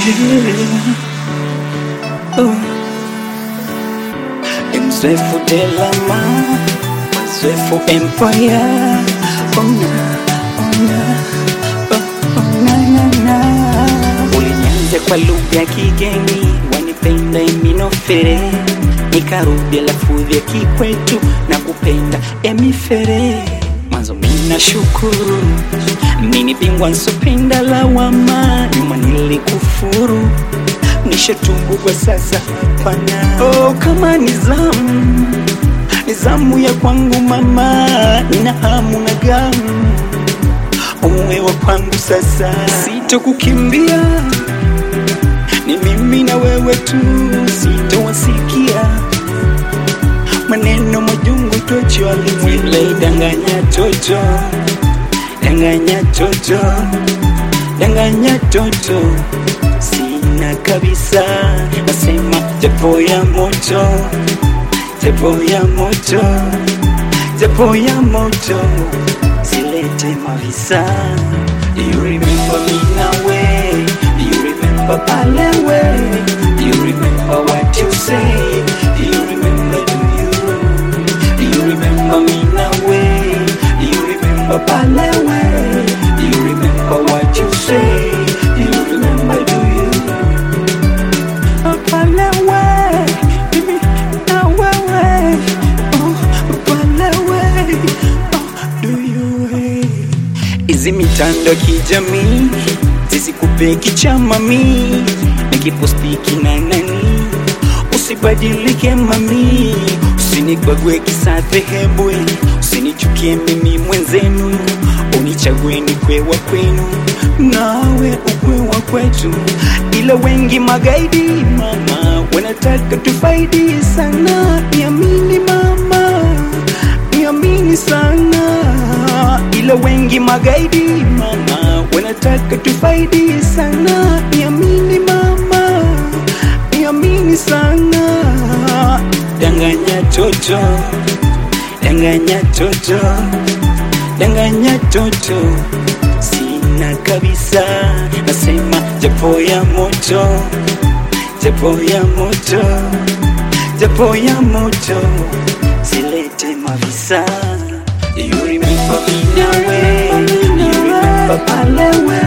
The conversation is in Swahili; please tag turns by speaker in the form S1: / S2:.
S1: Oh. Mzwefu Delama, Mzwefu Empire. Oh, na, oh, na, oh, oh, na, na, na. Ulinianza kwa lugha ya kigeni, wanipenda iminofere, nikarudi lafudhi ya kikwetu na kupenda emifere. Mwanzo mina shukuru, mini bingwa nsopenda lawama, nyuma nilikufuru nishatungu kwa sasa pana oh, kama nizamu nizamu ya kwangu mama, nina hamu na gamu uwe wa kwangu sasa, sitokukimbia ni mimi na wewe tu, sitowasikia maneno majungu tochwalile danganya toto danganya toto danganya toto sina kabisa, nasema tepo ya moto, tepo ya moto, tepo ya moto, silete mavisa. Do you remember me nawe? Do you remember pale we? Do you remember what you say? Do you remember do you? Do you remember me nawe? Do you remember pale we? Do you remember what you say? Do you remember do you? Pale we, mimi na wewe, oh, pale we, oh, do you hey? Hizi mitando ya kijamii zisikupe kichamami, nikipostiki na nani, usibadilike mami, usinibagwe kisa dhehebu, usinichukie mimi mwenzenu, unichague nikwe wa kwenu, nawe ukwe wa kwetu, ila wengi magaidi mama wanataka tufaidi sana, niamini mama, niamini sana, ila wengi magaidi mama wanataka tufaidi sana, niamini mama, niamini sana, danganya toto, danganya toto, danganya toto, sina kabisa, nasema japo ya moto, japo ya moto, japo ya moto, silete mavisa. Do you remember me nawe? Do you remember pale we?